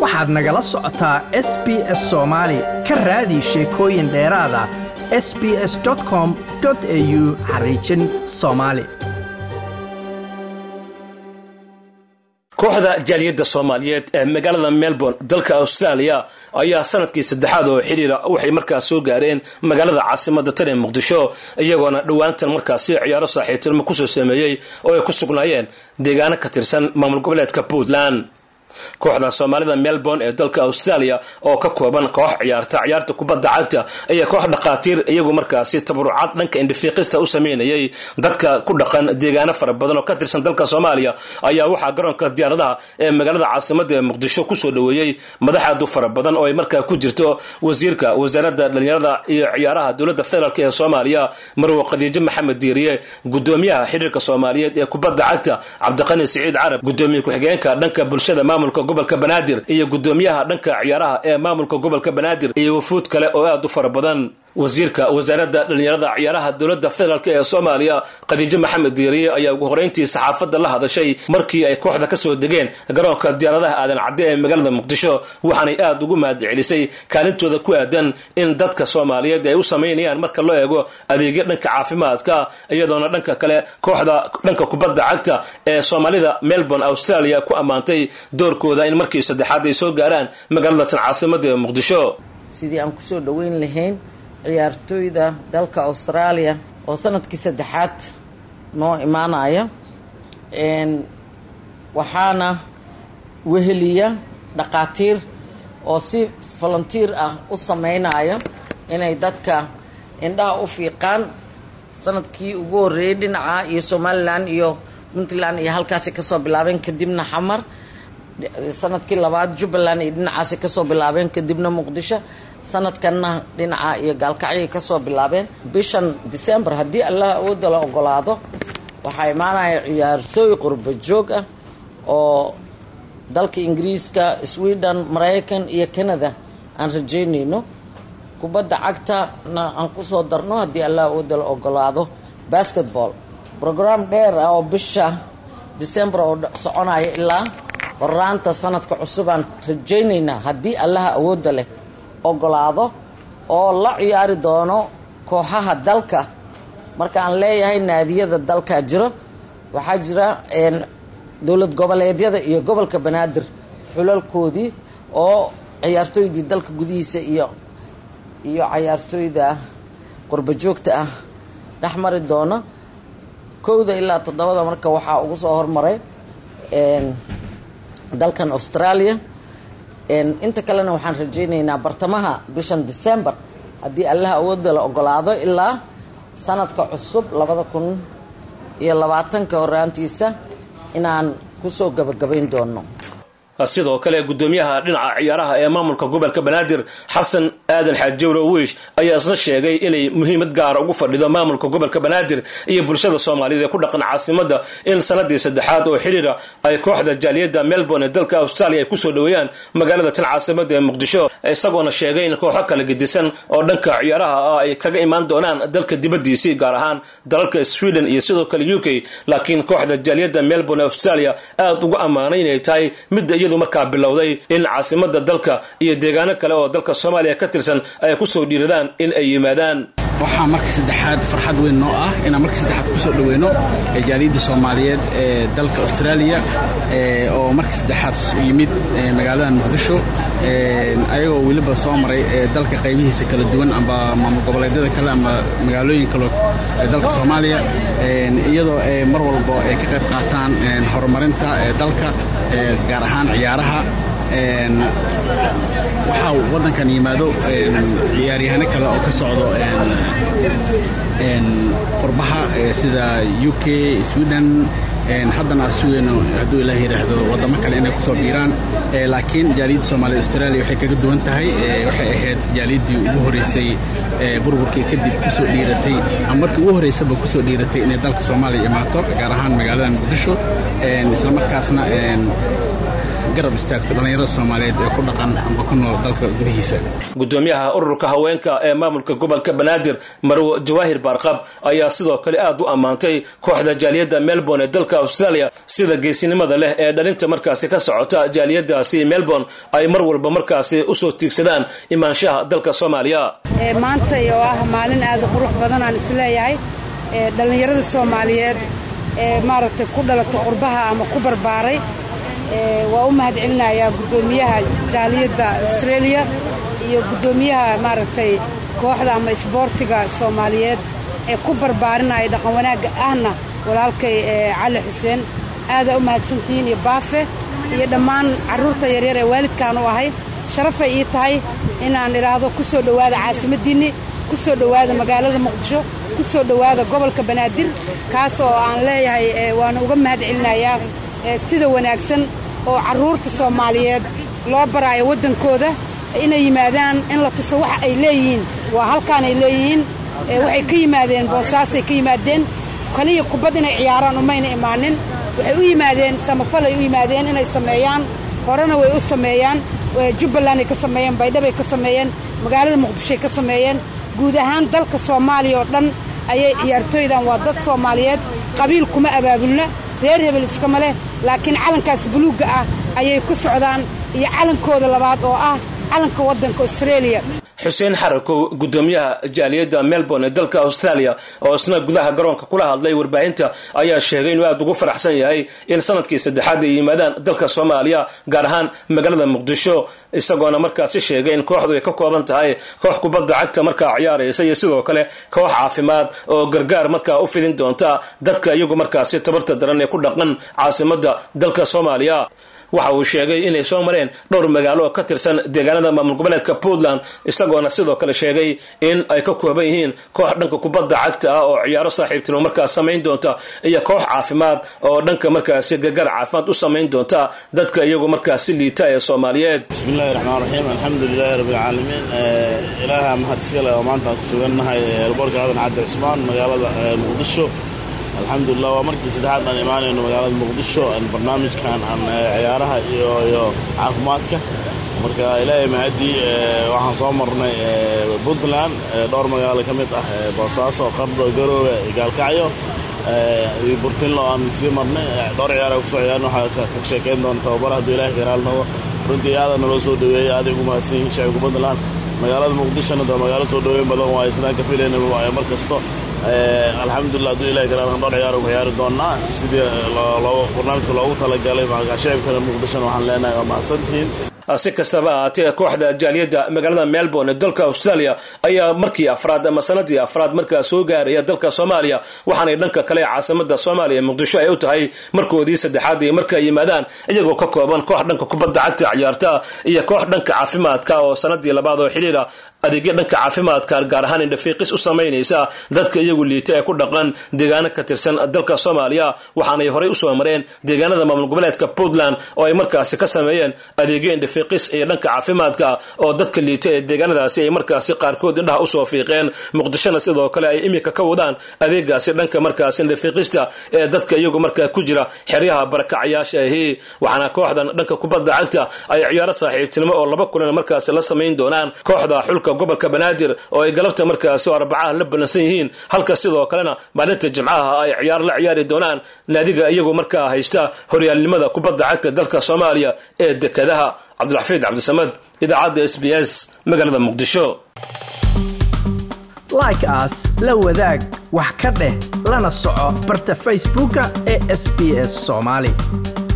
waxaad nagala socotaa s b s soomaali ka raadi sheekooyin dheeraada s b s com au xariijin soomaali kooxda jaaliyadda soomaaliyeed ee magaalada melbourne dalka australia ayaa sanadkii saddexaad oo xidhiira waxay markaas soo gaareen magaalada caasimada tan ee muqdisho iyagoona dhowaantan markaasi ciyaaro saaxiibtinimo kusoo sameeyey oo ay ku sugnaayeen deegaano ka tirsan maamul goboleedka puntland kooxda soomaalida melbourne ee dalka australia oo ka kooban koox ciyaarta ciyaarta kubadda cagta iyo koox dhakhaatiir iyagu markaasi tabarucaad dhanka indhafiiqista u sameynayay dadka ku dhaqan deegaano fara badan oo ka tirsan dalka soomaaliya ayaa waxaa garoonka diyaaradaha ee magaalada caasimada ee muqdisho kusoo dhoweeyey madaxaadu fara badan oo ay markaa ku jirto wasiirka wasaaradda dhalinyarada iyo ciyaaraha dowladda federaalk ee soomaaliya marwo khadiijo maxamed diiriye gudoomiyaha xiriirka soomaaliyeed ee kubadda cagta cabdiqani siciid carab gudoomiye ku-xigeenka dhanka bulshada maamulka gobolka banaadir iyo gudoomiyaha dhanka ciyaaraha ee maamulka gobolka banaadir iyo wafuud kale oo aad u fara badan wasiirka wasaaradda dhalinyarada ciyaaraha dowladda federaalk ee soomaaliya khadiijo maxamed diiriye ayaa ugu horeyntii saxaafadda la hadashay markii ay kooxda ka soo degeen garoonka diyaaradaha aadan cadde ee magaalada muqdisho waxaanay aad ugu mahadcelisay kaalintooda ku aadan in dadka soomaaliyeed ay u samaynayaan marka loo eego adeegyo dhanka caafimaadka iyadoona dhanka kale kooxda dhanka kubadda cagta ee soomaalida melbourne australia ku ammaantay doorkooda in markii saddexaad ay soo gaaraan magaalada tan caasimada ee muqdisho sidii aan kusoo dhoweyn lahayn ciyaartooyda dalka australia oo sanadkii saddexaad noo imaanaya waxaana weheliya dhaqaatiir oo si volunteer ah u sameynaya inay dadka indhaha u fiiqaan sanadkii ugu horreeyey dhinaca iyo somalilan iyo puntland iyo halkaasi kasoo bilaabeen kadibna xamar sanadkii labaad jubbaland iyo dhinacaasi kasoo bilaabeen kadibna muqdisho sanadkanna dhinaca iyo gaalkacyay kasoo bilaabeen bishan december haddii allah awoodda la ogolaado waxaa imaanaya ciyaartooy qurba joog ah oo dalka ingiriiska sweden maraykan iyo canada aan rajeynayno kubadda cagtana aan kusoo darno haddii allah awoodda la ogolaado basketball brogram dheer ah oo bisha december oo soconaya ilaa horaanta sanadka cusubaan rajaynaynaa haddii allaha awoodda leh ogolaado oo la ciyaari doono kooxaha dalka markaan leeyahay naadiyada dalkaa jiro waxaa jira dowlad goboleedyada iyo gobolka banaadir xulalkoodii oo ciyaartooydii dalka gudihiisa iyo iyo cayaartooyda qurba joogta ah dhex mari doono kowda ilaa toddobada marka waxaa ugu soo hormaray dalkan australia inta kalena waxaan rajaynaynaa bartamaha bishan december haddii allaha awoodda la ogolaado ilaa sanadka cusub labada kun iyo labaatanka horaantiisa inaan kusoo gabagabayn doono sidoo kale gudoomiyaha dhinaca ciyaaraha ee maamulka gobolka banaadir xasan aadan xaajawre wiish ayaa isna sheegay inay muhiimad gaara ugu fadhido maamulka gobolka banaadir iyo bulshada soomaaliyeed ee ku dhaqan caasimada in sanadii saddexaad oo xiriira ay kooxda jaaliyadda melbourne ee dalka australia ay kusoo dhoweeyaan magaalada tan caasimada ee muqdisho isagoona sheegay in kooxo kala gedisan oo dhanka ciyaaraha ah ay kaga imaan doonaan dalka dibadiisii gaar ahaan dalalka sweden iyo sidoo kale u k laakiin kooxda jaaliyadda melbourne ee australia aada ugu ammaanay inay tahay midda iyadu markaa bilowday in caasimada dalka iyo deegaano kale oo dalka soomaaliya ka tirsan ay kusoo dhiiradaan in ay yimaadaan waxaa markii saddexaad farxad weyn noo ah inaan markii saddexaad kusoo dhoweyno jaaliyadda soomaaliyeed ee dalka australia oo markii saddexaad yimid magaaladan muqdisho ayagoo weliba soo maray dalka qaybihiisa kala duwan amba maamul goboleedyada kale amba magaalooyin kale dalka soomaaliya iyadoo mar walba ay ka qayb qaataan horumarinta dalka gaar ahaan ciyaaraha waxaa waddankan yimaado ciyaaryahano kale oo ka socdo qurbaha sida u k sweden haddana aan sugayno hadduu ilaah yidhaahdo waddamo kale inay kusoo biiraan laakiin jaaliyadda soomaaliyed australia waxay kaga duwan tahay waxay ahayd jaaliyaddii ugu horreysay burburkii kadib kusoo dhiiratay ama markii ugu horreysaba kusoo dhiiratay inay dalka soomaaliya imaato gaar ahaan magaalada muqdisho isla markaasna garab istaagto dhallinyarada soomaaliyeed ee ku dhaqan amba ku nool dalka gudihiisa gudoomiyaha ururka haweenka ee maamulka gobolka banaadir marwo jawaahir baarqab ayaa sidoo kale aad u ammaantay kooxda jaaliyadda melbourne ee dalka australia sida geesinimada leh ee dhalinta markaasi ka socota jaaliyadaasi melbourne ay mar walba markaasi usoo tiigsadaan imaanshaha dalka soomaaliya maantay oo ah maalin aad u qurux badan aan isleeyahay dhallinyarada soomaaliyeed ee maaragtay ku dhalatay qurbaha ama ku barbaaray waa u mahad celinayaa guddoomiyaha jaaliyadda australia iyo guddoomiyaha maaragtay kooxda ama isboortiga soomaaliyeed ee ku barbaarinaya dhaqan wanaagga ahna walaalkay cali xuseen aadaa u mahadsantihiin iyo baafe iyo dhammaan carruurta yaryar ee waalidkaan u ahay sharafay ii tahay inaan idhaahdo ku soo dhowaada caasimaddiinni ku soo dhowaada magaalada muqdisho ku soo dhowaada gobolka banaadir kaas oo aan leeyahay waana uga mahad celinayaa sida wanaagsan oo carruurta soomaaliyeed loo baraayo waddankooda inay yimaadaan in la tuso waxa ay leeyihiin waa halkaanay leeyihiin waxay ka yimaadeen boosaasay ka yimaadeen kaliya kubad inay ciyaaraan umayna imaanin waxay u yimaadeen samafalay u yimaadeen inay sameeyaan horena way u sameeyaan jubbalanday ka sameeyeen baydhabay ka sameeyeen magaalada muqdishoay ka sameeyeen guud ahaan dalka soomaaliya oo dhan ayay ciyaartooydan waa dad soomaaliyeed qabiil kuma abaabulna reer hebel iskama leh laakiin calankaas buluugga ah ayay ku socdaan iyo calankooda labaad oo ah calanka waddanka australia xuseen xarakow gudoomiyaha jaaliyadda melbourne ee dalka australia oo isna gudaha garoonka kula hadlay warbaahinta ayaa sheegay inuu aad ugu faraxsan yahay in sanadkii saddexaad ay yimaadaan dalka soomaaliya gaar ahaan magaalada muqdisho isagoona markaasi sheegay in kooxdu ay ka kooban tahay koox kubadda cagta markaa ciyaaraysa iyo sidoo kale koox caafimaad oo gargaar markaa u fidin doonta dadka iyagu markaasi tabarta daran ee ku dhaqan caasimadda dalka soomaaliya waxa uu sheegay inay soo mareen dhowr magaalo oo ka tirsan deegaanada maamul goboleedka puntland isagoona sidoo kale sheegay in ay ka kooban yihiin koox dhanka kubadda cagta ah oo ciyaaro saaxiibtinimo markaas samayn doonta iyo koox caafimaad oo dhanka markaasi gargaar caafimaad u samayn doonta dadka iyagu markaasi liita ee soomaaliyeed bismillahi raxmaan raxiim alxamdulilahi rabbilcaalamiin ilaaha mahad iska leh oo maanta aan ku sugannahay elboorka aadan cabdi cismaan magaalada muqdisho alxamdulilah waa markii saddexaad aan imaanayno magaalada muqdisho barnaamijkan aan ciyaaraha iyo iyo caafimaadka marka ilaahay mahadii waxaan soo marnay puntland dhowr magaalo ka mid ah boosaaso qardo garoowe gaalkacyo iyo burtinlo aan sii marnay dhowr ciyaar kusoo ciyaarn waxaa ka sheekayn doona tababar hadduu ilahay karaal noqo runtii aada naloo soo dhaweeyey aaday ugu mahadsan yihiin shacibka puntland magaalada muqdishona de magaalo soo dhaweyn badan waayo sidaan ka filayna mar kasto alxamdulilah hadduu ilahay karaal dhowr ciyaar ku ciyaari doonaa sidii barnaamijka loogu talagalay shacibkana muqdishona waxaan leenahay waa mahadsantihiin si kastaba ahaatee kooxda jaaliyadda magaalada melbourne ee dalka australia ayaa markii afraad ama sanadii afraad markaa soo gaaraya dalka soomaaliya waxaanay dhanka kale caasimada soomaaliya ee muqdisho ay u tahay markoodii saddexaad ay markaa yimaadaan iyagoo ka kooban koox dhanka kubadda cagta ciyaarta iyo koox dhanka caafimaadka oo sanadii labaad oo xidhiira adeegyo dhanka caafimaadka gaar ahaan indhafiiqis u samaynaysa dadka iyagu liita ee ku dhaqan deegaano ka tirsan dalka soomaaliya waxaanay horey usoo mareen deegaanada maamul goboleedka puntland oo ay markaasi ka sameeyeen adeegyo indhafiiqis iyo dhanka caafimaadka oo dadka liita ee deegaanadaasi ay markaasi qaarkood indhaha usoo fiiqeen muqdishona sidoo kale ay iminka ka wadaan adeegaasi dhanka markaasi indhafiiqista ee dadka iyagu markaa ku jira xeryaha barakacayaasha ahi waxaana kooxdan dhanka kubadda cagta ay ciyaaro saaxiibtinimo oo laba kulan markaasi la samayn doonaan kooxda xulka gobolka banaadir oo ay galabta markaasi oo arbacaha la ballansan yihiin halka sidoo kalena maalinta jimcaha ay ciyaar la ciyaari doonaan naadiga iyagu markaa haysta horyaalnimada kubadda cagta dalka soomaaliya ee dekadaha cabdulxafiid cabdisamad idaacadda s b s magaalada muqdisho like aas la wadaag wax ka dheh lana soco barta facebooka ee sb s soomaali